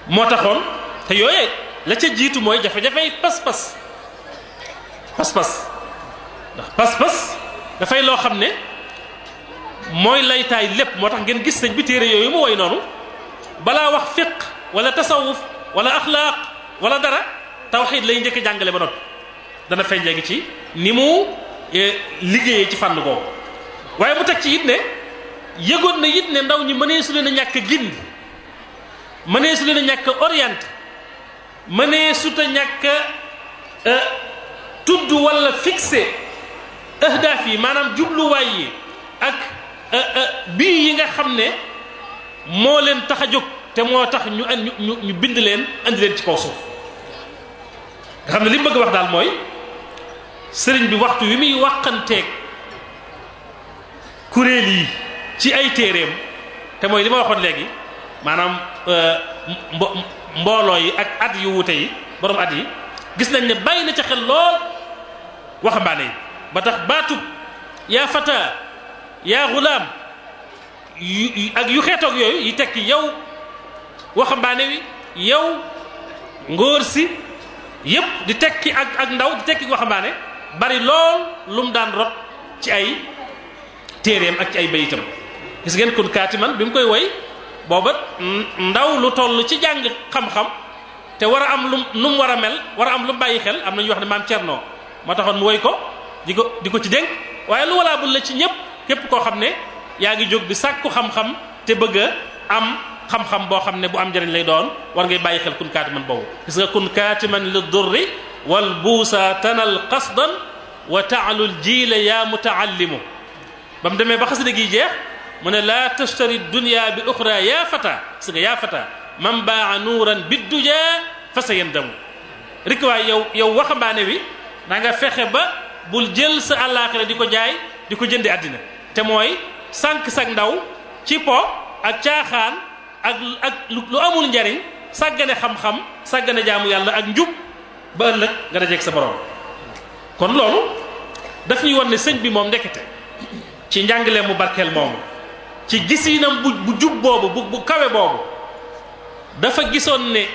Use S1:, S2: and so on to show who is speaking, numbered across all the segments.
S1: moo taxoon te yooyee la ca jiitu mooy jafe-jafey pas-pas pas-pas ndax pas-pas dafay loo xam ne mooy laytaay lépp moo tax ngeen gis sëñ bi téere yooyu mu woy noonu balaa wax fiq wala tasawuf wala axlaaq wala dara tawxiid lay njëkk jàngale ba noppi dana feeñ léegi ci ni mu liggéeyee ci fànn googu waaye mu teg ci it ne yëgoon na it ne ndaw ñi mënee su leen a ñàkk gindi mënee su leen a ñàkk orienté mënee su ta ñàkk tudd wala fixé ahdaaf yi maanaam jubluwaay yi ak bii yi nga xam ne moo leen tax a jóg te moo tax ñu ñu ñu bind leen andi leen ci kaw suuf nga xam ne li mu bëgg wax daal mooy sëriñ bi waxtu wi muy wàqanteeg kuréel yi ci ay téeréem te mooy li ma waxoon léegi maanaam mbo mbooloo yi ak at yu wuute yi borom at yi gis nañ ne bàyyi na ca xel lool waxambaane yi ba tax baatub yaa fata yaa gulaam yu ak yu xeetoog yooyu yi tekki yow waxambaane wi yow ngóor si yépp di tekki ak ak ndaw di tekki waxambaane bari lool lu mu daan rot ci ay téeréem ak ci ay bayitam gis ngeen kun kaatiman bi mu koy woy booba ndaw lu toll ci jàng xam-xam te war a am lu nu mu war a mel war a am lu mu bàyyi xel am na ñu wax ne maam Cerno moo taxoon mu woy ko di ko di ko ci dénk waaye lu walaa bul la ci ñëpp képp koo xam ne yaa ngi jóg di sàkku xam-xam te bëgg a am xam-xam boo xam ne bu am njëriñ lay doon war ngay bàyyi xel kun kaatiman boobu gis nga kun kaatiman li durri wal buusa tanal qasdan wa taalul jiila yaa mutaallimu ba mu demee ba xasida gi jeex mu ne laa tashtari dunya bi uxra yaa fata gis nga yaa fata man baa nuuran bidduja fa sa yandamu rik waay yow yow waxambaane wi da nga fexe ba bul jël sa àllaaxira di ko jaay di ko jënde àddina te mooy sànq sag ndaw ci po ak caaxaan ak ak lu amul njariñ sàggane xam-xam sàggane jaamu yàlla ak njub ba ëllëg nga dajeeg sa borom kon loolu daf ñuy won ne sëñ bi moom ndekete ci njàngale mu barkeel moomu ci gisinam bu bu jub boobu bu bu kawe boobu dafa gisoon ne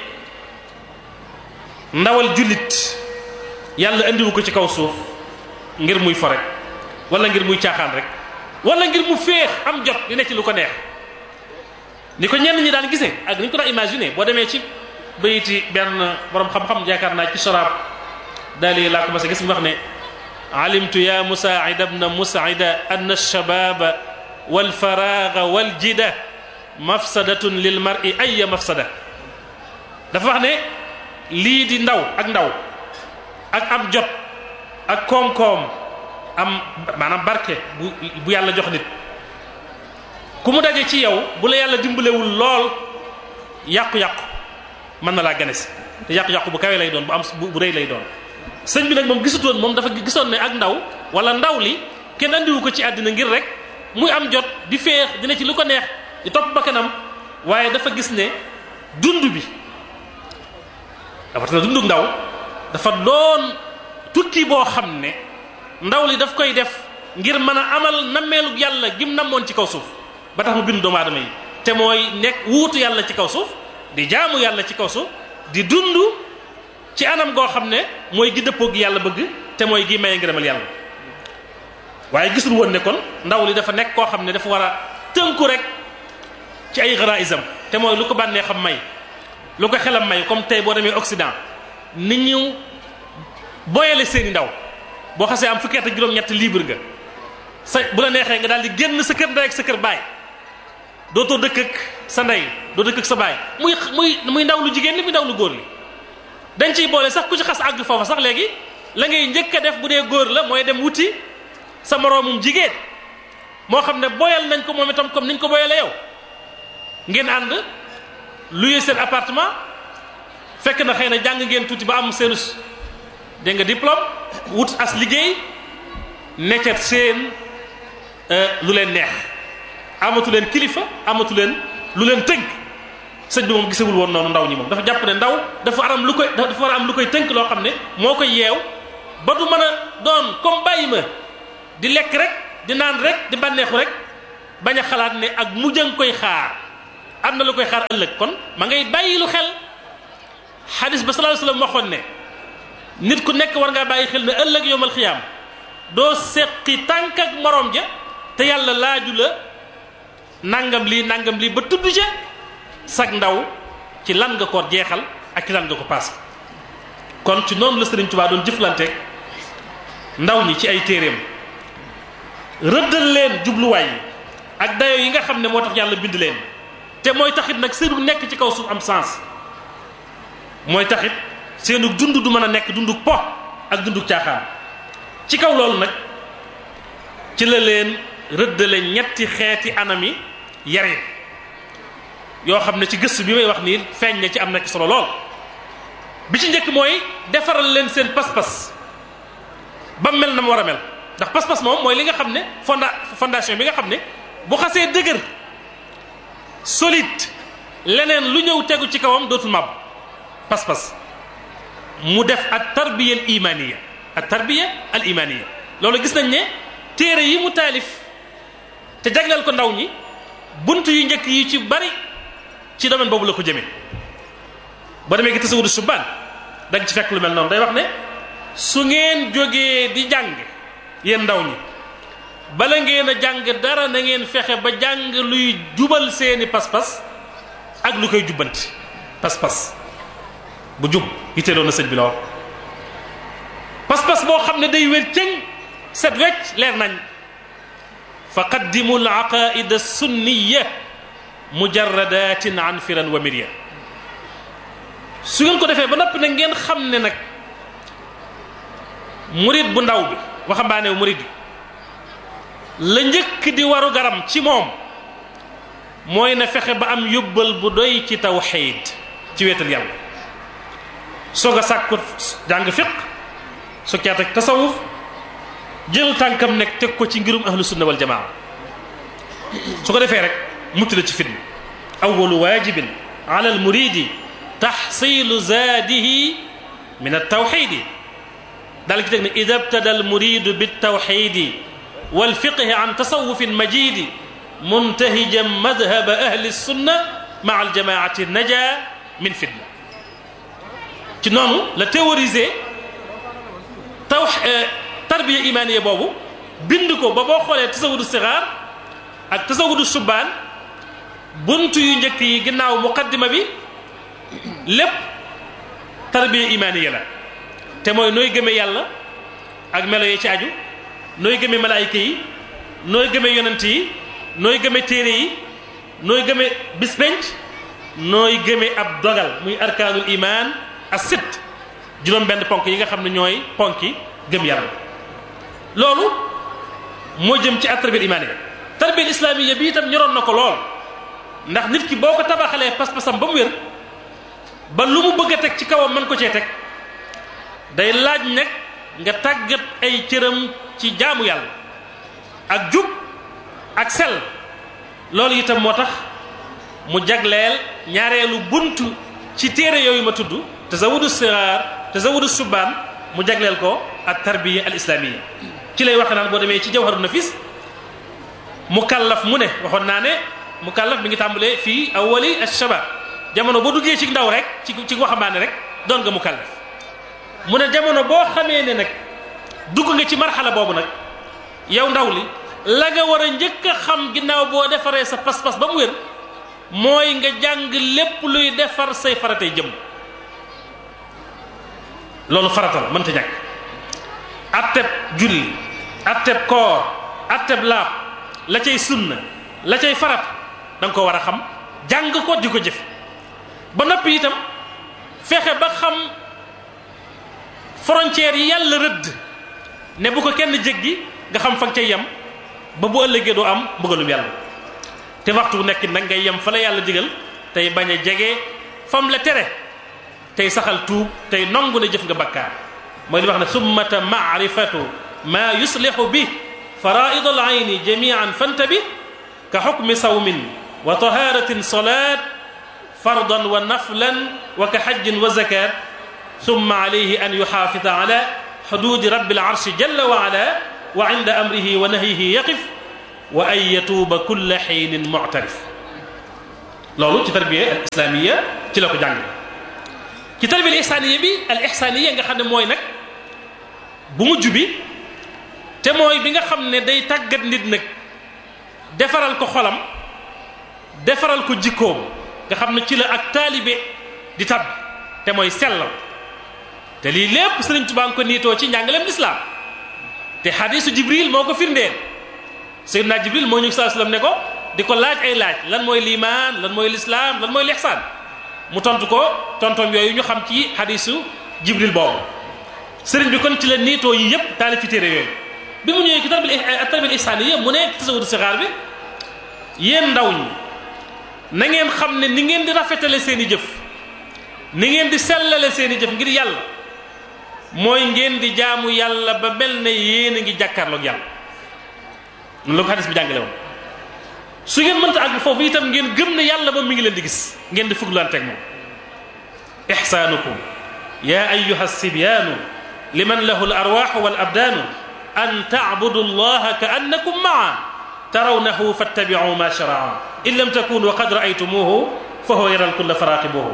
S1: ndawal jullit yàlla indiwu ko ci kaw suuf ngir muy fo rek wala ngir muy caaxaan rek wala ngir mu féex am jot di ne ci lu ko neex ni ko ñenn ñi daan gisee ak ni ñu ko daan imaginer boo demee ci bayiti benn borom xam-xam yaakaar naa ci soraab daal yi laa ko mas a gis mu wax ne alimtu ya musaacida bna musaacida anna alshababa walfaraaga waljida mafsadatun lil mar'i aya mafsada dafa wax ne lii di ndaw ak ndaw ak am jot ak koom-koom am maanaam barke bu bu yàlla jox nit ku mu daje ci yow bu la yàlla dimbalewul lool yàqu-yàqu mën na laa gane si te yàqu-yàqu bu kawe lay doon bu am bu rëy lay doon sëñ bi nag moom gisutoon moom dafa gisoon ne ak ndaw wala ndaw li kenn andiwu ko ci àddina ngir rek muy am jot di féex dina ci lu ko neex di topp bakkanam waaye dafa gis ne dund bi dafa na dundu ndaw dafa doon tukki boo xam ne ndaw li daf koy def ngir mën a amal nammeelu yàlla gim namoon ci kaw suuf ba tax mu bind doomu aadama yi te mooy nekk wuutu yàlla ci kaw suuf di jaamu yàlla ci kaw suuf di dund ci anam goo xam ne mooy gi dëppoo gi yàlla bëgg te mooy gi maye ngërëmal yàlla waaye gisul woon ne kon ndaw li dafa nekk koo xam ne dafa war a tënku rek ci ay garaisam te mooy lu ko bànnee xam may lu ko xelam may comme tey boo demee Occident nit ñu boyale seeni ndaw boo xasee am fukki at ak juróom-ñett libre nga sa bu la neexee nga daal di génn sa kër ndey ak sa kër baay dootoo dëkk ak sa ndey doo dëkk ak sa baay muy muy muy ndaw lu jigéen li muy ndaw lu góor li dañ ciy boole sax ku ci xas àgg foofa sax léegi la ngay njëkk a def bu dee góor la mooy dem wuti sa moroomum jigéen moo xam ne boyal nañ ko moom itam comme niñ ko boyalee yow ngeen ànd luye seen appartement fekk na xëy na jàng ngeen tuuti ba am seenu dégg nga diplôme wut as liggéey neccat seen lu leen neex amatu leen kilifa amatu leen lu leen tënk sëñ bi moom gisewul woon noonu ndaw ñi moom dafa jàpp ne ndaw dafa war am lu koy dafa war a am lu koy tënk loo xam ne moo koy yeew ba du mën a doon comme bàyyi ma di lekk rek di naan rek di bànneexu rek bañ a xalaat ne ak mujj a nga koy xaar am na lu koy xaar ëllëg kon ma ngay bàyyi lu xel xadis ba sallallahu alayhi wasallam waxoon ne nit ku nekk war ngaa bàyyi xel ne ëllëg yowmal xiyaam doo seqi tànk ak morom ja te yàlla laaju la nangam lii nangam lii ba tudd ca sag ndaw ci lan nga ko jeexal ak ci lan nga ko paase kon ci noonu la Sëriñ Tuubaa doon jëflanteeg ndaw ñi ci ay téeréem rëddal leen jubluwaay yi ak dayo yi nga xam ne moo tax yàlla bind leen te mooy taxit nag seenu nekk ci kaw suuf am sens mooy taxit seenu dund du mën a nekk dunduk po ak dunduk caaxaan ci kaw loolu nag ci la leen rëddale ñetti xeeti anami yare yoo xam ne ci gëstu bi may wax nii feeñ na ci am na ci solo lool bi ci njëkk mooy defaral leen seen pas-pas ba mel na mu war a mel ndax pas-pas moom mooy li nga xam ne fonda fondation bi nga xam ne bu xasee dëgër solide leneen lu ñëw tegu ci kawam dootul màbb pas-pas mu def ak tarbiya al imaniya ak tarbiya al imaniya loolu gis nañ ne téere yi mu taalif te jagleel ko ndaw ñi bunt yu njëkk yi ci bari ci domaine boobu la ko jëmee boo demee gi tasawudu subaan da nga ci fekk lu mel noonu day wax ne su ngeen jógee di jàng yéen ndaw ñi bala ngeen a jàng dara na ngeen fexe ba jàng luy jubal seeni pas-pas ak lu koy jubbanti pas-pas bu jub yitteeloon na sëñ bi lool pas-pas boo xam ne day wér cëng set wecc leer nañ fa qaddimu al aqaida sunniya mujarradatin an firan wa mirya su ngeen ko defee ba noppi nag ngeen xam ne nag murid bu ndaw bi waxambaane murid bi la njëkk di waru garam ci moom mooy na fexe ba am yóbbal bu doy ci tawxiid ci wéetal yàlla soog a sàkku jàng fiq su caat ak tasawuf jël tànkam nekk teg ko ci ngirum ahlu sunna wal jamaa su ko defee rek mucc la ci fitna awalu waajibin ala al muridi taxsilu zaadihi min altawxidi daal ki teg ne ida btada al muridu biltawxidi walfiqhi an tasawufin majidi muntahijan madhaba ahli sunna maa aljamaati naja min fitna ci noonu la théoriser taw tarbiya imaniya boobu bind ko ba boo xoolee tasawudu sixaar ak tasawudu subbaan bunt yu njëkk yi ginnaaw muqaddima bi lépp tarbiya imaniya la te mooy nooy gëme yàlla ak melo yi ci aju nooy gëme malaayika yi nooy gëme yonent yi nooy gëme téere yi nooy gëme bispenc nooy gëme ab dogal muy arkaanul iman as sitt juróom benn ponk yi nga xam ne ñooy ponki gëm yàlla loolu moo jëm ci at tarbiya imaaniya tarbiya islaamiya bi itam ñoroon na ko lool ndax nit ki boo ko tabaxalee pas-pasam ba mu wér ba lu mu bëgg a teg ci kawam mën ko cee teg day laaj nag nga tàggat ay cëram ci jaamu yàlla ak jub ak sel loolu itam moo tax mu jagleel ñaareelu buntu ci téere yooyu ma tudd tazawudu siraar tazawudu subaan mu jagleel ko ak tarbiya al islamiya ci lay waxe naan boo demee ci jawharu nafis mukallaf mu ne waxoon naa ne mukallaf mi ngi tàmbalee fii awali alshabab jamono boo duggee ci ndaw rek ci ci waxambaane rek doon nga mukallaf mu ne jamono boo xamee ne nag dugg nga ci marxala boobu nag yow ndaw li la nga war a njëkk a xam ginnaaw boo defaree sa pas-pas ba mu wér mooy nga jàng lépp luy defar say faratay jëm loolu farata la mënta ñàkk atteb julli atteb koor atteb laab la cay sunna la cay farat da nga ko war a xam jàng ko di ko jëf ba noppi itam fexe ba xam frontières yi yàlla rëdd ne bu ko kenn jéggi nga xam fa nga cay yem ba bu ëllëgee doo am bëggalum yàlla te waxtu bu nekk nag ngay yem fa la yàlla digal tey bañ a jege fam la tere tey saxal tuub tey nongu ne jëf nga bakkaar mooy li wax ne summata maarifatu maa yuslixu bi faraid al ayni jamian fantabi ka xukmi sawmin wa taharatin salat fardan wa naflan wa ka xajjin wa zakat summa alayhi an yuxaafida ala xududi rabbi alarshi jalla wa ala wa inda amrihi wa nahyihi yaqif wa an yatuuba kulla xiinin muctarif loolu ci tarbiya al islamiya ci la ko jàng ci tarbiya al ihsaniya bi al ihsaniya nga xam ne mooy nag bu mujj bi te mooy bi nga xam ne day tàggat nit nag defaral ko xolam defaral ko jikkoom nga xam ne ci la ak taalibe di tab te mooy sellal te lii lépp Sëriñ Tuubaa ngi ko niitoo ci njàngaleem lislaam te xadiisu Jibril moo ko firndeel Seydina Jibril moo ñu saa sallam ne ko di ko laaj ay laaj lan mooy liimaan lan mooy lislaam lan mooy lixsaan mu tontu ko tontoom yooyu ñu xam ci xadiisu Jibril boobu sëriñ bi kon ci la niitoo yi yëpp taalifi téere yooyu bi mu ñëwee ci tarbiya ihsaaniyya mu ne tasawudu sixaar bi yéen ndaw ñi na ngeen xam ne ni ngeen di rafetale seen i jëf ni ngeen di sellale seen i jëf ngir yàlla mooy ngeen di jaamu yàlla ba mel ne yéen a ngi jàkkaarloog yàlla noonu la ko xadis bi jàngale woon su ngeen mënta àgg foofu itam ngeen gëm ne yàlla moom mi ngi leen di gis ngeen di fuglanteeg moom ixsaanukum ya ayuha sibyaanu liman lahu al arwaxu wal abdaanu an tacbudu allaha ka annakum maa tarawnahu fattabicu ma sharaa in lam takunu qad raaytumuhu fa huwa yaral kulla faraqibuhu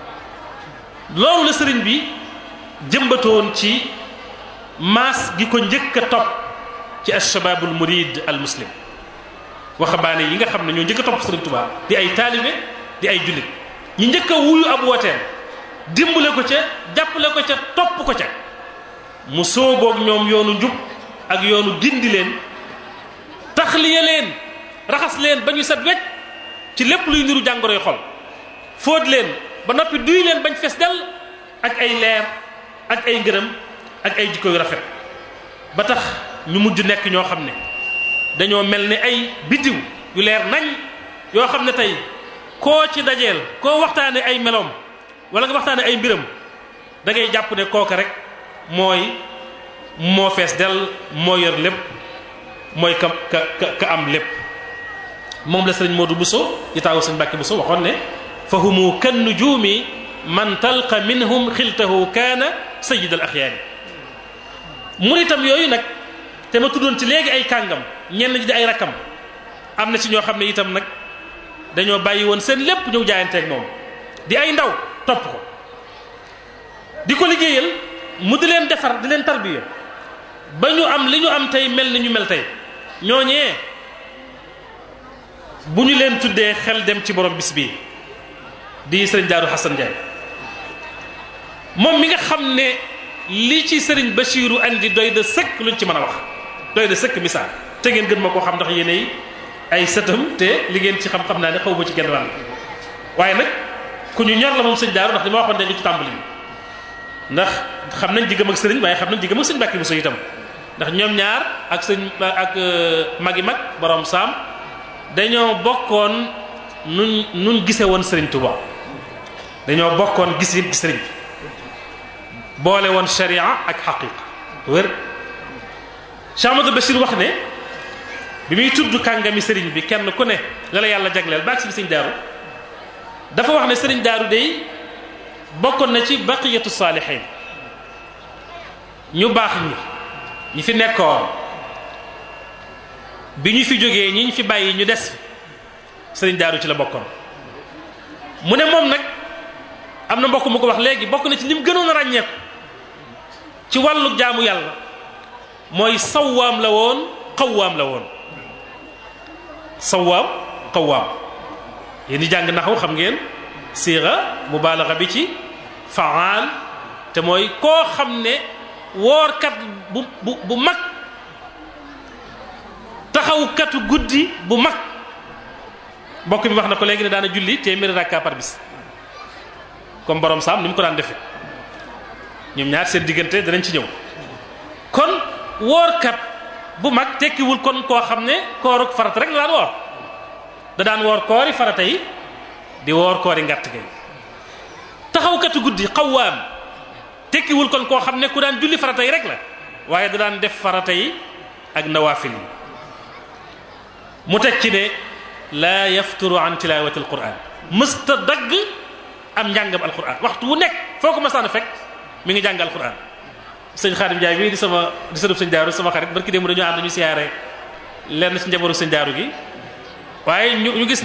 S1: loolu la sëriñ bi jëmbatoon ci maas gi ko njëkk a topp ci alshababul murid al muslim waxambaane yi nga xam ne ñoo njëkk a topp sëriñ Tuubaa di ay taalibe di ay jullit ñi njëkk a wuyu ab wooteem dimbale ko ca jàppale ko ca topp ko ca mu sóoboog ñoom yoonu njub ak yoonu gindi leen taxliya leen raxas leen ba ñu set wecc ci lépp luy niru jàngoroy xol fóot leen ba noppi duy leen bañ fes del ak ay leer ak ay ngërëm ak ay jikko yu rafet ba tax ñu mujj nekk ñoo xam ne dañoo mel ni ay biddiw yu leer nañ yoo xam ne tey koo ci dajeel koo waxtaane ay meloom wala nga waxtaane ay mbiram da ngay jàpp ne kooka rek mooy moo fees del moo yor lépp mooy ka ka ka am lépp moom la sëriñ Modou Bousso di taawu sëriñ Mbàkke Bousso waxoon ne fa humu kan nujuumi man talqa minhum xiltahu kaana sayid al axyaari mun itam yooyu nag te ma tuddoon ci léegi ay kàngam ñenn ñi di ay rakkam am na ci ñoo xam ne itam nag dañoo bàyyi woon seen lépp ñëw jaayanteeg moom di ay ndaw topp ko di ko liggéeyal mu di leen defar di leen tarbiya ba ñu am li ñu am tey mel ni ñu mel tey ñooñee bu ñu leen tuddee xel dem ci borom bis bii di sëriñ Daaru Xasan Njaay moom mi nga xam ne li ci sëriñ Bachiru andi doy de sëkk luñ ci mën a wax doy de sëkk misaal te ngeen gën ma koo xam ndax yéenay ay sëtam te li ngeen ci xam-xam naa ne xaw ma ci genn wàll waaye nag ku ñu ñor la moom sëñ Daaru ndax li ma waxoon léegi ci tàmbali bi ndax xam nañ diggam ak sëriñ waaye xam nañ diggam ak sëñ Mbàkke Buso itam ndax ñoom ñaar ak sëñ ak magi mag borom saam dañoo bokkoon nuñ nuñ gise woon sëriñ Tuuba dañoo bokkoon gis yëpp sëriñ bi boole woon sharia ak xaqiqa wér Cheikh Amadou Bachir wax ne bi muy tudd kàngami sëriñ bi kenn ku ne la la yàlla jagleel baag si bi sëñ daaru dafa wax ne sëriñ daaru day bokkoon na ci baqiyatu saalihin ñu baax ñi ñi fi nekkoon bi ñu fi jógee ñi ñu fi bàyyi ñu des sëriñ daaru ci la bokkoon mu ne moom nag am na mbokk mu ko wax léegi bokk na ci lim gënoon a ràññeeku ci wàllu jaamu yàlla mooy sawaam la woon xawaam la woon sawaam xawaam yéen ñi jàng naxaw xam ngeen siira mubaalaxa bi ci faal te mooy koo xam ne woorkat bu bu bu mag taxawkatu guddi bu mag mbokk mi wax na ko léegi ne daana julli téeméeri rakka par bis comme borom saam ni mu ko daan defee ñoom ñaar seen diggante danañ ci ñëw kon woorkat bu mag tekkiwul kon koo xam ne kooruk farata rek la daan woor da daan woor koori farata yi di woor koori ngàtt gay taxawkatu guddi xawaam tekkiwul kon koo xam ne ku daan julli farata yi rek la waaye da daan def farata yi ak nawaafil yi mu teg ci ne laa yafturu an tilawati alquran mësta dagg am njàngam alquran waxtu wu nekk foo ko masaan a fekk mi ngi jàng alquran sëñ Xaadim Njaay bii di sama di sëriñ sëñ daaru sama xarit barki démb dañoo ànd ñu siyaare lenn ci njaboru sëñ daaru gi waaye ñu ñu gis ne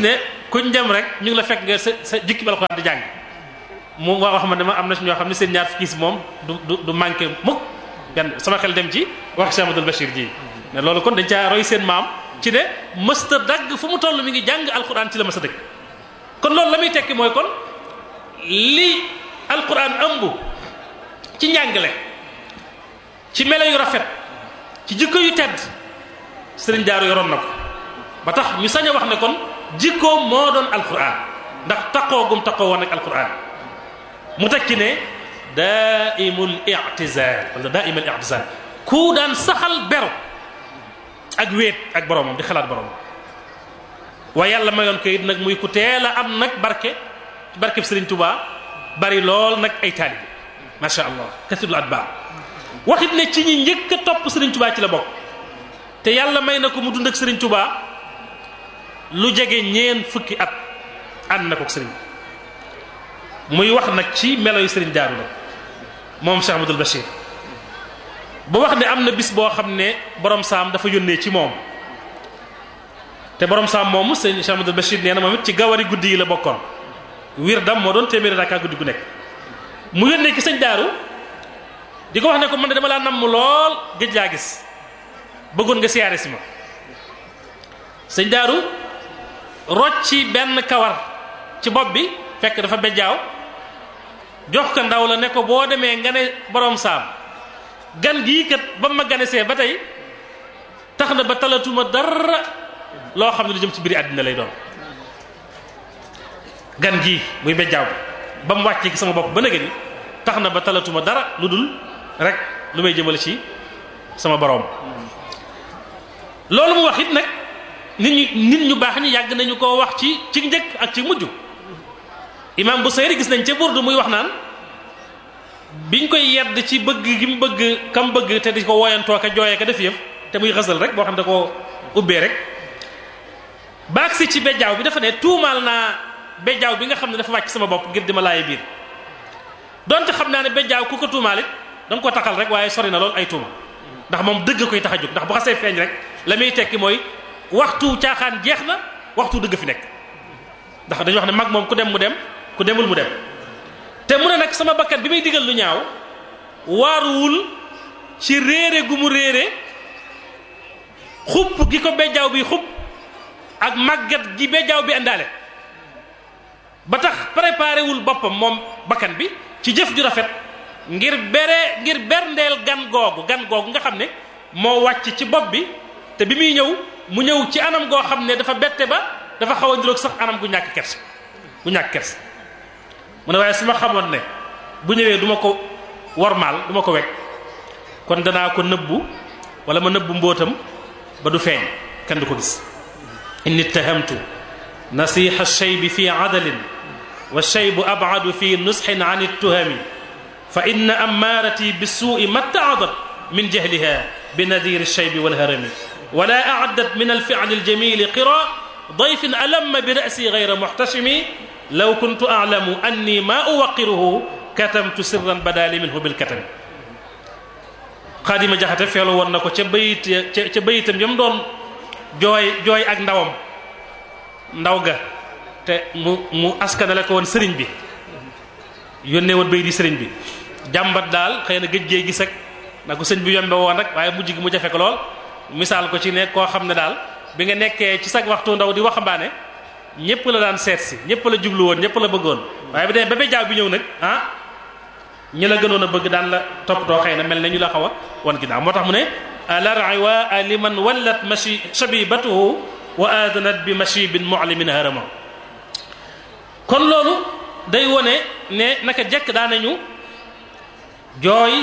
S1: kuñ dem rek ñu ngi la fekk nga sa sa jukki bi alxuraan di jàng mu wax ma ne ma am na si ñoo xam ne seen ñaar fukki si moom du du du manqué mukk benn sama xel dem ci wax Cheikh Amadou Bachir ji ne loolu kon dañ caa roy seen maam ci ne mësta dagg fu mu toll mi ngi jàng alxuraan ci la mësta dëgg kon loolu la muy tekki mooy kon li alxuraan ëmb ci njàngale ci melo yu rafet ci jikko yu tedd sëriñ Daaru yoroon na ko ba tax ñu sañ a wax ne kon jikkoom moo doon alquran ndax taqoo gum taqoo woon ak alquran mu tekki ne daaimul i'tizal wala daaimul i'tizal ku daan saxal beru ak wéet ak boromam di xalaat boromam waaye yàlla mayoon ko it nag muy ku teel a am nag barke barkeb sëriñ Tuubaa bari lool nag ay taalibi macha allah kasirul atbaa waxit ne ci ñi njëkk a topp sëriñ Tuubaa ci la bokk te yàlla may na ko mu dund ak sëriñ Tuubaa lu jege ñeen fukki at ànd na ko sëriñ muy wax nag ci melo yu sëriñ Daaru nag moom Cheikh Amadou Bachir ba wax ne am na bis boo xam ne borom saam dafa yónnee ci moom te borom saam moomu sëriñ Cheikh Amadou Bachir nee na moom it ci gawari guddi yi la bokkoon wir dam moo doon téeméeri rakkaa guddi gu nekk mu yónnee ki sëñ Daaru di ko wax ne ko man de dama laa namm lool géej laa gis bëggoon nga siyaare si ma sëñ Daaru rocci benn kawar ci bopp bi fekk dafa bejjaaw jox ko ndaw la ne ko boo demee nga ne borom saam gan gii kat ba ma ganesee ba tey tax na ba talatuma dara loo xam ne lu jëm ci biir àddina lay doon gan gii muy bejjaaw bi ba mu wàccee ki sama bopp ba nëgë ni tax na ba talatuma dara lu dul rek lu may jëmale ci sama boroom loolu mu wax it nag nit ñu nit ñu baax ñi yàgg nañu koo wax ci ci njëkk ak ci mujj imam bu sayri gis nañ ca burdu muy wax naan biñ koy yedd ci bëgg gi mu bëgg kam bëgg te di ko woyantoo ka jooyee ka def yëf te muy xasal rek boo xam ne da ko ubbee rek baag si ci bejjaaw bi dafa ne tuumaal naa bejjaaw bi nga xam ne dafa wàcc sama bopp ngir di ma laaye biir donte xam naa ne bejjaaw ku ko tuumaal it da nga ko taxal rek waaye sori na lool ay tuuma ndax moom dëgg koy tax a jóg ndax bu xasee feeñ rek la muy tekki mooy waxtu caaxaan jeex na waxtu dëgg fi nekk ndax dañuy wax ne mag moom ku dem mu dem ku demul mu dem te mu ne nag sama bakkat bi may digal lu ñaaw waaruwul ci réere gu mu réere xupp gi ko bejjaaw bi xupp ak màggat gi bejjaaw bi indaale ba tax préparé wul boppam moom bakkan bi ci jëf ju rafet ngir bere ngir berndeel gan googu gan googu nga xam ne moo wàcc ci bopp bi te bi muy ñëw mu ñëw ci anam goo xam ne dafa bette ba dafa xaw a niroog sax anam gu ñàkk kers gu ñàkk kers mu ne waaye su ma xamoon ne bu ñëwee du ma ko wormaal du ma ko wekk kon danaa ko nëbbu wala ma nëbbu mbóotam ba du feeñ kenn du ko gis inni ittahamtu nasiha shaybi fi adalin wa shaybu abadu fi nusxin an ittuhami fa inna ammaarati bissuui mattaadat min jahliha binadiri shaybi walharami wala aaddat min alficli aljamili qira dayfin alamma bi rasi gayra muxtashimi law kuntu aclamu anni ma uwaqiruhu katamtu sirran badali minhu bilkatami xaadima jaxate feelu woon na ko ca bayit ca ca bayitam yam doon jooy jooy ak ndawam ndaw ga te mu mu askanale ko woon sëriñ bi yónnee woon bayit yi sëriñ bi jàmbat daal xëy na gëj gee gis ak na ko sëñ bi yombe woon rek waaye mujj gi mu jafe ko lool misaal ko ci ne koo xam ne daal bi nga nekkee ci sag waxtu ndaw di waxambaane ñëpp la daan seet si ñëpp la jublu woon ñëpp la bëggoon waaye bi demee ba bejjaaw bi ñëw nag ah ñi la gënoon a bëgg daan la toppatoo xëy na mel na ñu la xaw a wan ginnaaw moo tax mu ne alar'i wa liman wallat mashi shabibatuhu wa adanat bi mashibin mu'limin harama kon loolu day wone ne naka jekk daa nañu jooy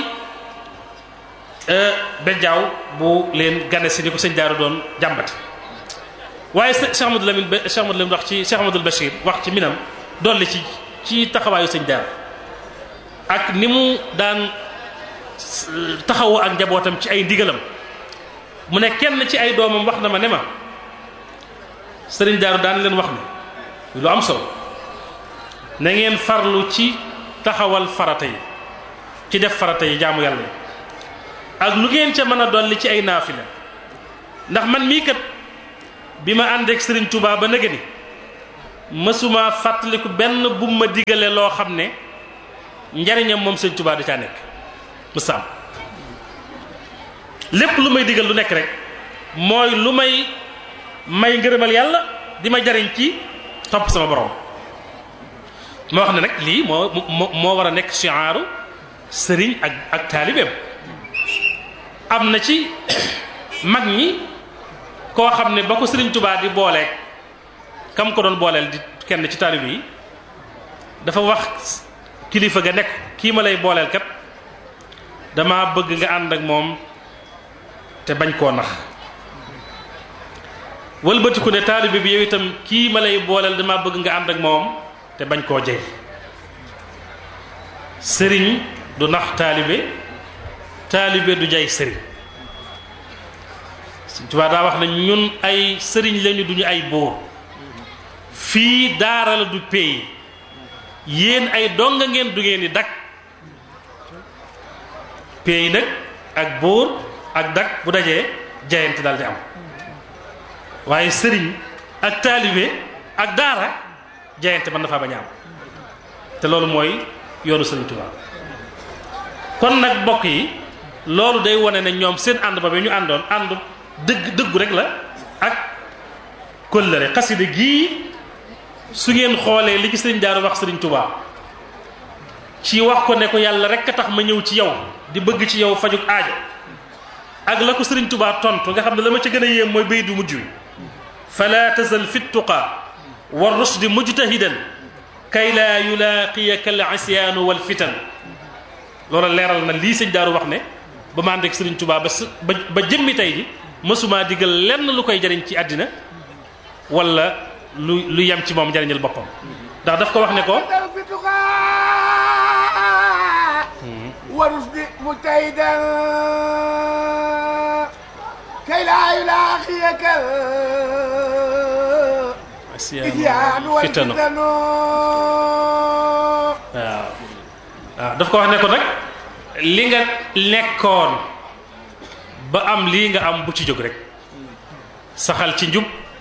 S1: bejjaaw bu leen gane si ni ko sëñ Daaru doon jàmbati waaye Cheikh Amadou Lamine ba Cheikh Amadou Lamine wax ci Cheikh Amadou Bachir wax ci minam dolli ci ci taxawaayu sëñ Daaru ak ni mu daan taxawoo ak njabootam ci ay ndigalam mu ne kenn ci ay doomam wax na ma ne ma sëriñ Daaru daan leen wax ne lu am solo na ngeen farlu ci taxawal farata yi ci def farata yi jaamu yàlla yi ak lu ngeen ca mën a dolli ci ay naafila ndax man mii kat bi ma ànd ak sëriñ Touba ba nëgë ni mësuma fàttaliku benn bu ma digale loo xam ne njariñam moom sëñ Tuubaa da caa nekk mësaam lépp lu may digal lu nekk rek mooy lu may may ngërëmal yàlla di ma jariñ ci topp sama borom ma wax ne nag lii moo moo moo war a nekk chiaaru sëriñ ak ak taalibeem am na ci mag ñi koo xam ne ba ko sëriñ Tuubaa di booleeg kam ko doon booleel di kenn ci taalibe yi dafa wax kilifa ga nekk kii ma lay booleel kat dama bëgg nga ànd ak moom te bañ koo nax wëlbatiku ne taalibe bi yow itam kii ma lay booleel dama bëgg nga ànd ak moom te bañ koo jey sëriñ du nax taalibe taalibe du jay sëriñ Sëriñ Tuubaa daa wax ne ñun ay sëriñ lañu duñu ay buur fii daara la du pays yéen ay donga ngeen du ngeen di dak pays nag ak buur ak dak bu dajee jayante daal di am waaye sëriñ ak taalibe ak daara jayante mën na faa bañ a am te loolu mooy yoonu sëriñ Tuubaa kon nag mbokk yi loolu day wane ne ñoom seen ànd ba bi ñu àndoon ànd dëgg dëggu rek la ak kóllëre xasida gii su ngeen xoolee li ci sëriñ Daaru wax sëriñ Tuubaa ci wax ko ne ko yàlla rek a tax ma ñëw ci yow di bëgg ci yow fajuk aajo ak la ko sëriñ Tuubaa tontu nga xam ne la ma ca gën a yéem mooy bay du mujj wi fala tazal fi tuqa wa rusdi mujtahidan kay laa yulaaqiyaka al isyaanu wal fitan loolu leeral na lii sëñ Daaru wax ne ba ma ànd ak sëriñ Tuubaa ba ba ba jëmmi tey ji mësumaa digal lenn lu koy jariñ ci àddina wala lu lu yem ci moom jariñal boppam ndax daf ko wax ne ko
S2: warus di mu tey del kay laa yulaaqiyaka isyaanu wal
S1: fitano
S2: fitanu
S1: waaw waaw daf ko wax ne ko nag li nga nekkoon ba am lii nga am bu ci jóg rek saxal ci njub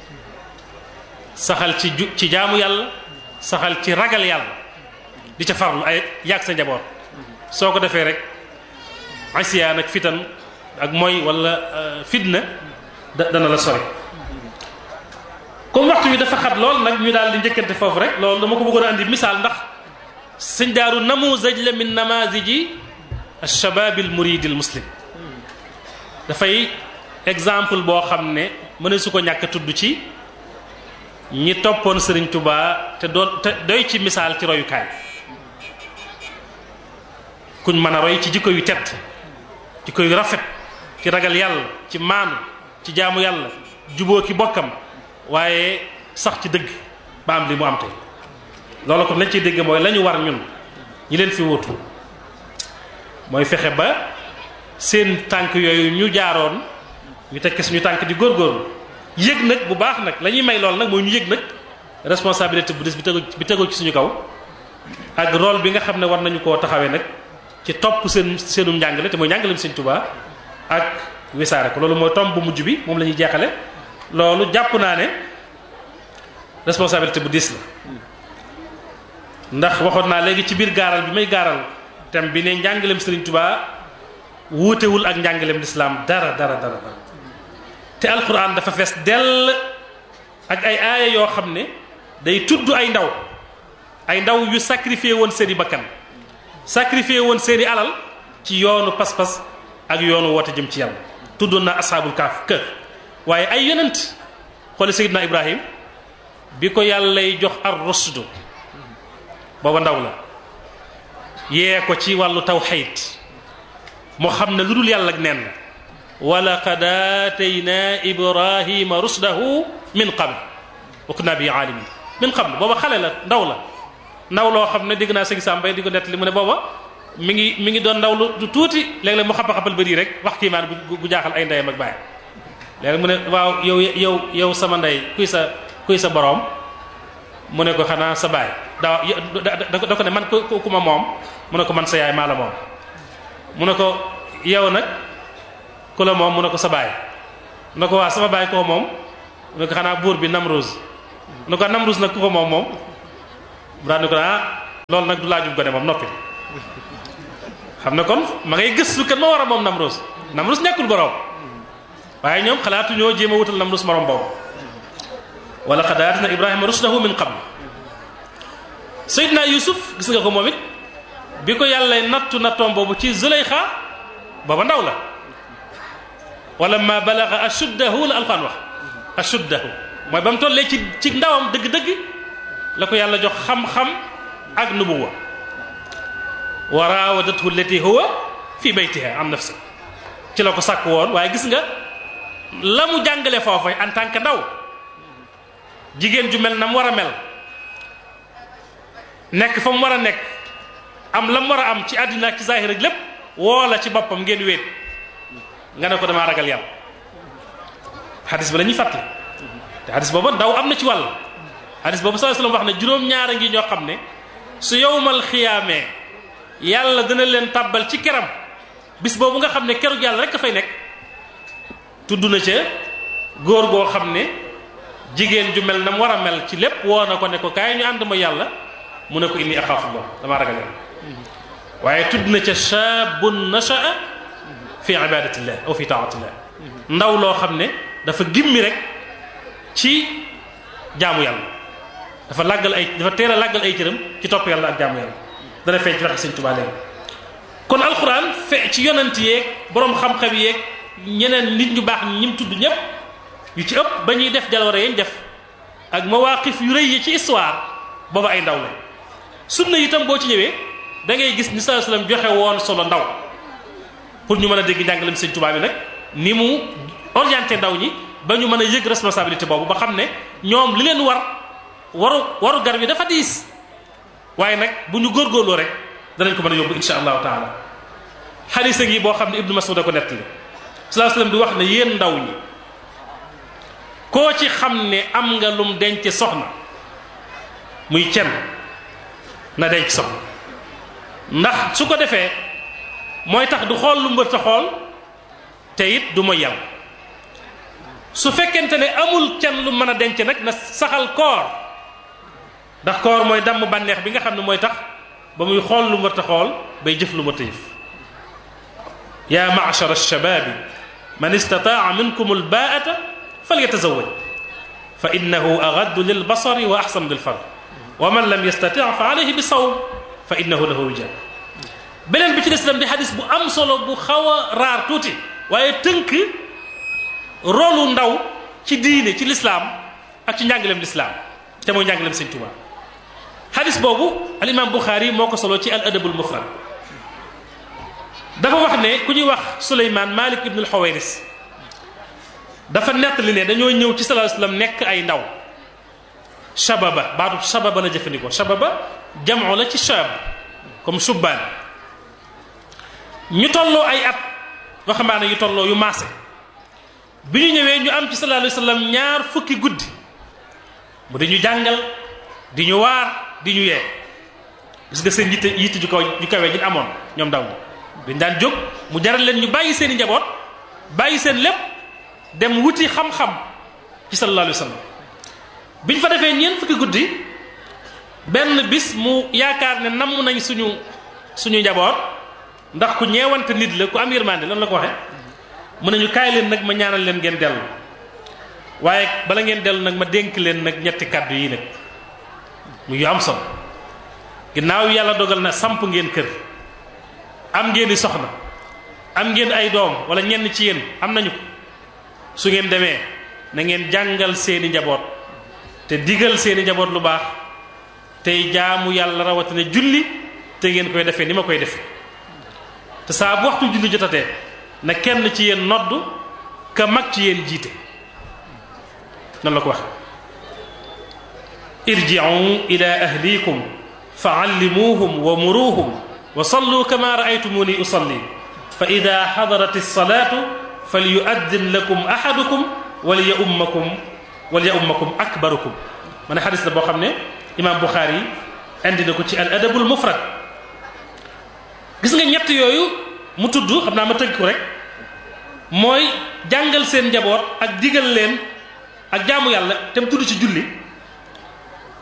S1: saxal ci ju ci jaamu yàlla saxal ci ragal yàlla di ca farlu ay yàgg sa njaboot soo ko defee rek asiyaan ak fitan ak mooy wala fitna da dana la sori comme waxtu wi dafa xat lool nag ñu daal di njëkkante foofu rek loolu dama ko bëggoon a andi misaal ndax sëñ daaru namuzaj la min namaziji alshabab almurid almuslim dafay exemple boo xam ne mëne su ko ñàkk tudd ci ñi toppoon sëriñ tubaa te doon te doy ci misaal ci royukaay kuñ mën a roy ci jikko yu tedd jikko yu rafet ci ragal yàlla ci maanu ci jaamu yàlla juboo ki bokkam waaye sax ci dëgg ba am li mu am tey loolu kon lañ ciy dégg mooy la ñu war ñun ñi leen fi wutu mooy fexe ba seen tànk yooyu ñu jaaroon ñu tekki suñu tànk di góorgóorlu yëg nag bu baax nag la ñuy may lool nag mooy ñu yëg nag responsabilité bu des bi tegu bi tegoo ci suñu kaw ak rôle bi nga xam ne war nañu koo taxawee nag ci topp seen seenum njàngale te mooy njàngaleem Sëñ Tuubaa ak wisaare ko loolu mooy tomb bu mujj bi moom la ñuy jeexale loolu jàpp naa ne responsabilité bu diis la ndax waxoon naa léegi ci biir gaaral bi may gaaral thème bi ne njàngaleem Sëriñ Tuubaa wuutewul ak njàngaleem lislaam dara dara dara dara te alquran dafa fees dell ak ay aaya yoo xam ne day tudd ay ndaw ay ndaw yu sacrifié woon seeni bakkan sacrifié woon seeni alal ci yoonu pas-pas ak yoonu woote jëm ci yàlla tuddoon na ashaabul kaaf kër waaye ay yonent xoole Seydina Ibrahim bi ko yàllay jox ar rusdu booba ndaw la yee ko ci wàllu tawxiid moo xam ne lu dul yàlla ak neen la wa laqad aatayna ibrahima rusdahu min qabl wa kunna bi aalimin min qabl booba xale la ndaw la ndaw loo xam ne dégg naa sëñ Sambay di ko nett li mu ne booba mi ngi mi ngi doon ndaw lu tuuti léeg-léeg mu xapa-xapal bëri rek wax kiimaan gu jaaxal ay ndeyam ak bàyyam léegi mu ne waaw yow yow yow sama ndey kuy sa kuy sa boroom mu ne ko xanaa sa baay daa da ko ne man ku ku ma moom mu ne ko man sa yaay maa la moom mu ne ko yow nag ku la moom mu ne ko sa baay mu ne ko waa sama baay koo moom mu ne ko xanaa buur bi Namruz nu ko Namrus nag ku ko moom moom mu daal ni ko ah loolu nag du laajub gone moom noppi xam ne kon ma ngay gëstu kan ma war a moom Namrus Namrus nekkul borom waaye ñoom xalaatu ñoo jéem a wutal Namrus morom boobu wala qad aatina Ibrahima rushdahu min qabl Seydina Yusuf gis nga ko moom it bi ko yàlla nattu nattoom boobu ci Zuleyxa booba ndaw la wala ma balaga ashuddahu la alquran wax ashuddahu mooy ba mu tollee ci ci ndawam dëgg-dëgg la ko yàlla jox xam-xam ak nubuwa wa raawadathu allati huwa fi baytiha an nafsi ci la ko sàkk woon waaye gis nga la mu jàngale foofa en tant que ndaw jigéen ju mel na mu war a mel nekk fa mu war a nekk am la mu war a am ci àddina ak ci zahir ak lépp woo la ci boppam ngeen wéet nga ne ko damaa ragal yàlla xadis ba la ñuy fàttali te xadis booba ndaw am na ci wàll xadis boobu sallallahu alayhi wasallam wax ne juróom-ñaara ngi ñoo xam ne su yowmal xiyaamee yàlla dina leen tàbbal ci keram bis boobu nga xam ne kerug yàlla rek a fay nekk tudd na ca góor goo xam ne jigéen ju mel na mu war a mel ci lépp woo na ko ne ko kaay ñu ànd ma yàlla mu ne ko inni axaafullah damaa ragal yàlla waaye tudd na ca shaabun nashaa fi ibadatillah aw fi taatillah ndaw loo xam ne dafa gimmi rek ci jaamu yàlla dafa làggal ay dafa teel a làggal ay cëram ci topp yàlla ak jaamu yàlla dana feeñ ci waxe sëñ Tuubaa léegi kon alxuraan fe ci yonent yeeg boroom xam-xam yeeg ñeneen nit ñu baax ñi mu tudd ñëpp yu ci ëpp ba ñuy def jaloore yañ def ak mawaqif yu rëy yi ci histoire booba ay ndaw la sunna itam boo ci ñëwee da ngay gis ni sallallahu alayhi wasallam joxe woon solo ndaw pour ñu mën a dégg njàngalem sëñ Tuubaa bi nag ni mu orienté ndaw ñi ba ñu mën a yëg responsabilité boobu ba xam ne ñoom li leen war waru waru gar bi dafa diis waaye nag bu ñu góorgóorloo rek danañ ko mën a yóbbu insha allahu taala xadisa ngi boo xam ne ibnu masud a ko nettali sallallahu alayhi wasallam di wax ne yéen ndaw ñi koo ci xam ne am nga lum denc soxna muy cen na denc soxna ndax su ko defee mooy tax du xool lu mbër ta xool te it du mooy yàlla su fekkente ne amul cen lu mën a denc nag na saxal koor ndax koor mooy damm bànneex bi nga xam ne mooy tax ba muy xool lu mbër ta xool bay jëf lu mbër ta jëf yaa ma'shar ash-shababi man istataa minkum al-baa'ata falyatazawwaj fa innahu aghaddu lil basari wa ahsanu lil farj wa man lam yastati' fa alayhi bi sawm fa innahu lahu wija beneen bi ci des itam di xadis bu am solo bu xaw a raar tuuti waaye tënk rolu ndaw ci diine ci lislaam ak ci njàngaleem lislaam te mooy njàngaleem sëñ Tuubaa xadis boobu al imam Buxaari moo ko solo ci al adabul mufrad dafa wax ne ku ñuy wax Suleymaan Malik ibn al Xawayris dafa nettali ne dañoo ñëw ci sallallahu alayhi wasallam nekk ay ndaw shababa baatu shababa la jëfandikoo shababa jamoo la ci shab comme subbaan ñu tolloo ay at waxambaane yu tolloo yu maase bi ñu ñëwee ñu am ci sallallahu alayhi wasallam ñaar fukki guddi mu di ñu jàngal di ñu waar di ñu yee gis nga seen yitte yitte ju kaw ju kawee ñu amoon ñoom ndaw ñi dañ daan jóg mu jaral leen ñu bàyyi seen i njaboot bàyyi seen lépp dem wuti xam-xam ci sallallahu alayhi wasallam bi ñu fa defee ñeent fukki guddi benn bis mu yaakaar ne namm nañ suñu suñu njaboot ndax ku ñeewante nit la ku am yërmande lan la ko waxe mu ne ñu kaay leen nag ma ñaanal leen ngeen dellu waaye bala ngeen dellu nag ma dénk leen nag ñetti kàddu yi nag mu yu am solo ginnaaw yàlla dogal na samp ngeen kër am ngeen i soxna am ngeen ay doom wala ñenn ci yéen am nañu ko su ngeen demee na ngeen jàngal seeni njaboot te digal seeni njaboot lu baax tey jaamu yàlla rawatina julli te ngeen koy defee ni ma koy defee te saa bu waxtu julli jotatee na kenn ci yéen nodd ka mag ci yéen jiite noonu la ko wax irji'u ila ahlikum fa allimuhum wa muruhum wa sallu kama ra'aytumuni usalli fa ida hadarat as-salatu falyu'addin lakum ahadukum waliya ummakum waliya ummakum akbarukum ma ne xadis la boo xam ne imam Bukhari indi na ko ci al adabul mufrad gis nga ñett yooyu mu tudd xam naa ma tënk ko rek mooy jàngal seen njaboot ak digal leen ak jaamu yàlla te mu tudd ci julli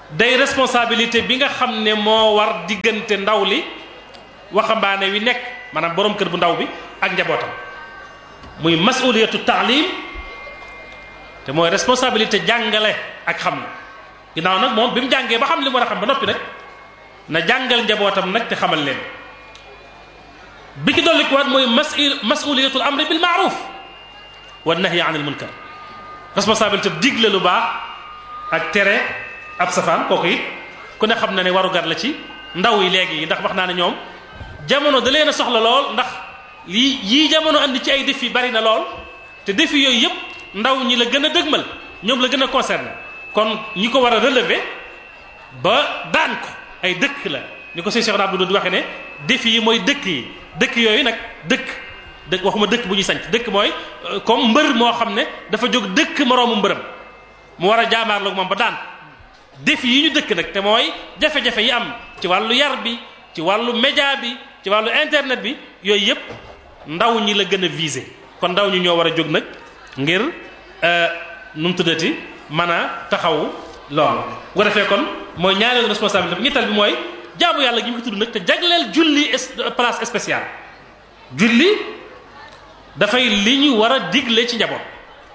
S1: day responsabilité bi nga xam ne moo war diggante ndaw li waxambaane wi nekk maanaam borom kër bu ndaw bi ak njabootam muy masuliyatu taalim te mooy responsabilité jàngale ak xam la ginnaaw nag moom bi mu jàngee ba xam li mu war a xam ba noppi nag na jàngal njabootam nag te xamal leen bi ci dolli ko waat mooy masul masuliyatul amri bil maaruf wa nahyi anil munkar responsabilité digle lu baax ak tere ab safaan kooku it ku ne xam na ne warugar la ci ndaw yi léegi yi ndax wax naa ne ñoom jamono da leen a soxla lool ndax lii yii jamono andi ci ay défi bari na lool te défi yooyu yëpp ndaw ñi la gën a dëgmal ñoom la gën a concerné kon ñi ko war a relever ba daan ko ay dëkk la ni ko Cheikh Abdou di waxee ne défi yi mooy dëkk yi dëkk yooyu nag dëkk dëkk waxuma dëkk bu ñuy sanc dëkk mooy comme mbër moo xam ne dafa jóg dëkk moroomu mbërëm mu war a jaamaarloog moom ba daan défi yi ñu dëkk nag te mooy jafe-jafe yi am ci wàllu yar bi ci wàllu média bi ci wàllu internet bi yooyu yëpp ndaw ñi la gën a visé kon ndaw ñi ñoo war a jóg nag ngir nu mu tuddati mën a taxawu loolu bu ko defee kon mooy ñaareelu responsabilité bi ñettal bi mooy jaamu yàlla gi ñu ko tudd nag te jagleel julli place spéciale julli dafay li ñu war a digle ci njaboot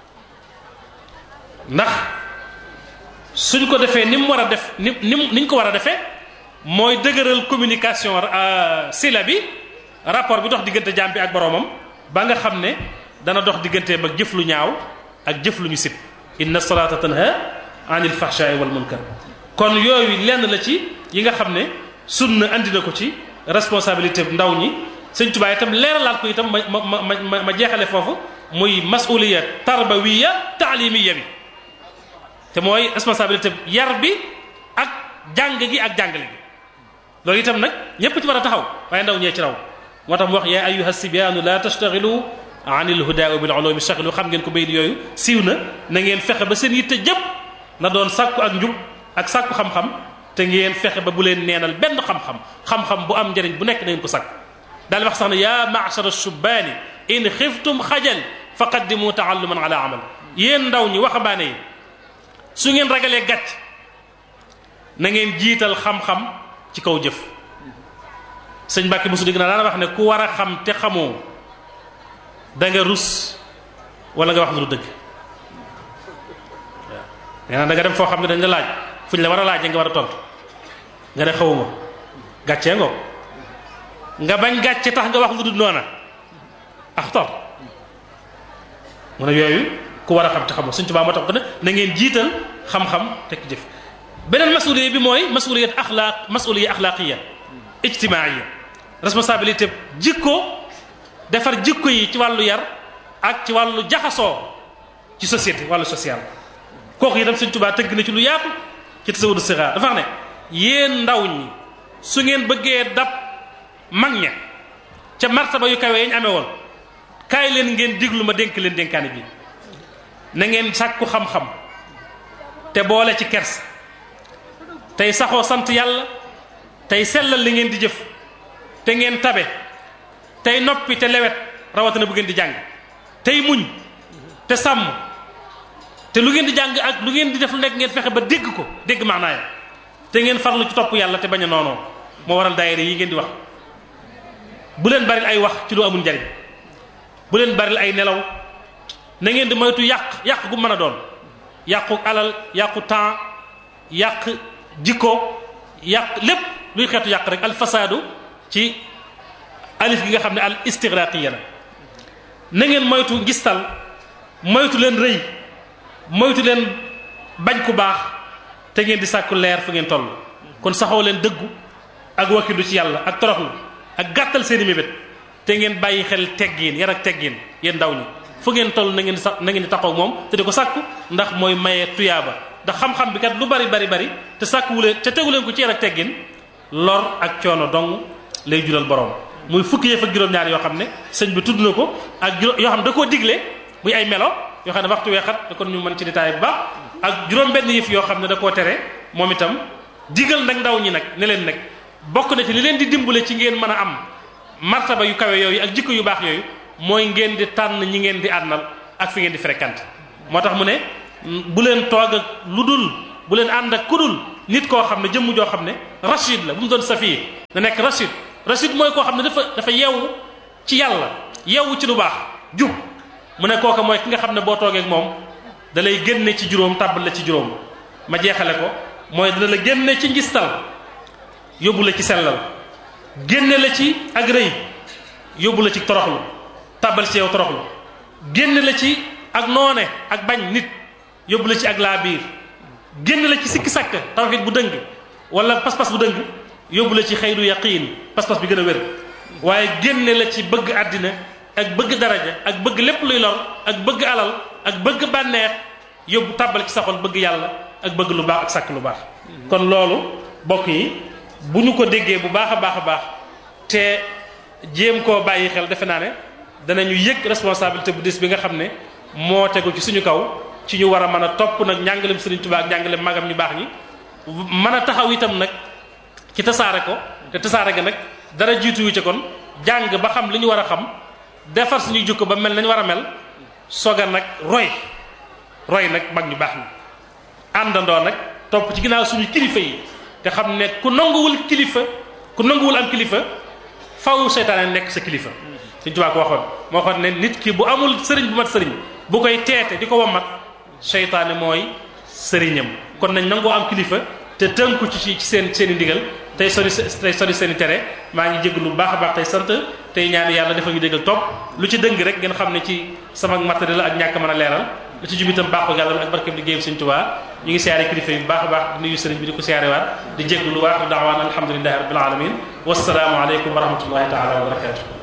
S1: ndax suñ ko defee ni mu war a def ni ni ni ñu ko war a defee mooy dëgëral communication sila bi rapport bi dox diggante jaam bi ak boroomam ba nga xam ne dana dox digganteem ak jëf lu ñaaw ak jëf lu ñu sib inna salata tanha anil fahshaai wal munkar kon yooyu lenn la ci yi nga xam ne sunna andi na ko ci responsabilité ndaw ñi sëñ Tuubaa itam leeralaat ko itam ma ma ma ma jeexale foofu muy masuliya tarbawiya taalimiya bi te mooy responsabilité yar bi ak jàng gi ak jàngale gi loolu itam nag ñépp ci war a taxaw waaye ndaw ñee ci raw moo tax mu wax yaa ayyuha sibyaanu la tastaxilu anil hudaa bil ulumi staxilu xam ngeen ko bayit yooyu siiw na na ngeen fexe ba seen yitte jëpp na doon sàkku ak njub ak sàkku xam-xam te ngeen fexe ba bu leen neenal benn xam-xam xam-xam bu am njëriñ bu nekk na ngeen ko sàkk daal wax sax ne yaa ma'shara shubbaani in xiftum xajal faqaddimu taalluman ala amal yéen ndaw ñi waxambaane yi su ngeen ragalee gàcc na ngeen jiital xam-xam ci kaw jëf sëñ Mbàkke mosu dégg naa daana wax ne ku war a xam te xamoo da nga rus wala nga wax lu dëgg waaw nee naa da nga dem foo xam ne dañ la laaj fu ñu la war a laajee nga war a tontu nga ne xawuma gàccee ngoo nga bañ gàcce tax nga wax lu dul noona axtar mu ne yooyu ku war a xam te xamoo suñ tubaab moo tax ko ne na ngeen jiital xam-xam teg jëf beneen masuliya bi mooy masuliyat axlaaq masuliya axlaaqiya ijtimaaiya responsabilité jikko defar jikko yi ci wàllu yar ak ci wàllu jaxasoo ci société wàllu social kooku itam suñ tubaab tëgg na ci lu yaatu ci tasawudu sixaar dafa wax ne yéen ndaw ñi su ngeen bëggee dab mag ña ca martaba yu kawe yi ñu amee woon kaay leen ngeen diglu ma dénk leen dénkaane bi na ngeen sàkku xam-xam te boole ci kers tey saxoo sant yàlla tey sellal li ngeen di jëf te ngeen tabe tey noppi te lewet rawatina bu ngeen di jàng tey muñ te sàmm te lu ngeen di jàng ak lu ngeen di def lu nekk ngeen fexe ba dégg ko dégg maanaaya te ngeen farlu ci topp yàlla te bañ a noonoo moo waral daayira yi ngeen di wax bu leen baril ay wax ci lu amul njariñ bu leen baril ay nelaw na ngeen di moytu yàq yàq gu mën a doon yàqu alal yàqu temps yàq jikko yàq lépp luy xeetu yàq rek al fasaadu ci alif gi nga xam ne al istigraqiya la na ngeen moytu ngistal moytu leen rëy moytu leen bañ ku baax te ngeen di sàkku leer fu ngeen toll kon saxoo leen dëggu ak wakkilu ci yàlla ak toroxlu ak gàttal seeni mébét te ngeen bàyyi xel teggiin yar ak teggiin yéen ndaw ñi fu ngeen toll na ngeen di sax na ngeen di taxaw moom te di ko sàkku ndax mooy maye tuyaaba ndax xam-xam bi kat lu bari bari bari te sàkkuwu leen te tegu leen ko ci yar ak teggin lor ak coono dong lay jural borom muy fukki yëf ak juróom-ñaar yoo xam ne sëñ bi tudd na ko ak juróom yoo xam ne da koo digle muy ay melo yoo xam ne waxtu weexat da kon ñu mën ci détail bu baax ak juróom-benn yëf yoo xam ne da koo tere moom itam digal nag ndaw ñi nag ne leen nag bokk na ci li leen di dimbale ci ngeen mën a am martaba yu kawe yooyu ak jikko yu baax yooyu mooy ngeen di tànn ñi ngeen di àndal ak fi ngeen di fréquente moo tax mu ne bu leen toog ak lu dul bu leen ànd ak kudul nit koo xam ne jëmm joo xam ne rachid la bu mu doon safiir na nekk rachid rachid mooy koo xam ne dafa dafa yeewu ci yàlla yeewu ci lu baax jub mu ne kooka mooy ki nga xam ne boo toogee ak moom da lay génne ci juróom tàbbal la ci juróom ma jeexale ko mooy dana la génne ci ngistal yóbbu la ci sellal génne la ci ak rëy yóbbu la ci toroxlu tàbbal ci yow toroxlu génne la ci ak noone ak bañ nit yóbbu la ci ak laa biir génne la ci sikki sàkk tawxiid bu dëng wala pas-pas bu dëng yóbbu la ci xayru yaqiin pas-pas bi gën a wér waaye génne la ci bëgg àddina ak bëgg daraja ak bëgg lépp luy lor ak bëgg alal ak bëgg bànneex yóbbu tàbbal ci sa xol bëgg yàlla ak bëgg lu baax ak sàkk lu baax kon loolu bokk yi bu ñu ko déggee bu baax a baax a baax te jéem koo bàyyi xel defe naa ne danañu yëg responsabilité bu dis bi nga xam ne moo tegu ci suñu kaw ci ñu war a mën a topp nag njàngalem Sëriñ Tuubaa ak njàngalem magam ñu baax ñi mën a taxaw itam nag ci tasaare ko te tasaare ga nag dara jiitu yu ci kon jàng ba xam li ñu war a xam defar suñuy jukko ba mel nañ war a mel soga nag roy roy nag mag ñu baax ñi àndandoo nag topp ci ginnaaw suñu kilifa yi te xam ne ku nanguwul kilifa ku nanguwul am kilifa faw seytaane nekk sa kilifa Sëriñ Tuubaa ko waxoon moo waxoon ne nit ki bu amul sëriñ bu mat sëriñ bu koy teete di ko wammat seytaane mooy sëriñam kon nañ nangoo am kilifa te tënku ci ci seen seen i ndigal tey sori tey sori seen i tere maa ngi jégg lu baax a baax tey sant tey ñaan yàlla defal ñu déggal topp lu ci dëng rek ngeen xam ne ci sama matériel ak ñàkk mën a leeral lu ci jub itam baaxu yàlla ak barkeem liggéeyam Sëriñ Tuubaa ñu ngi siyaare kilifa yi bu baax a baax di nuyu sëriñ bi di ko siyaare waat di jégg lu waax daawaan alhamdulillahi rabbil alamin wassalaamu aleykum wa rahmatullahi taala wa barakatuh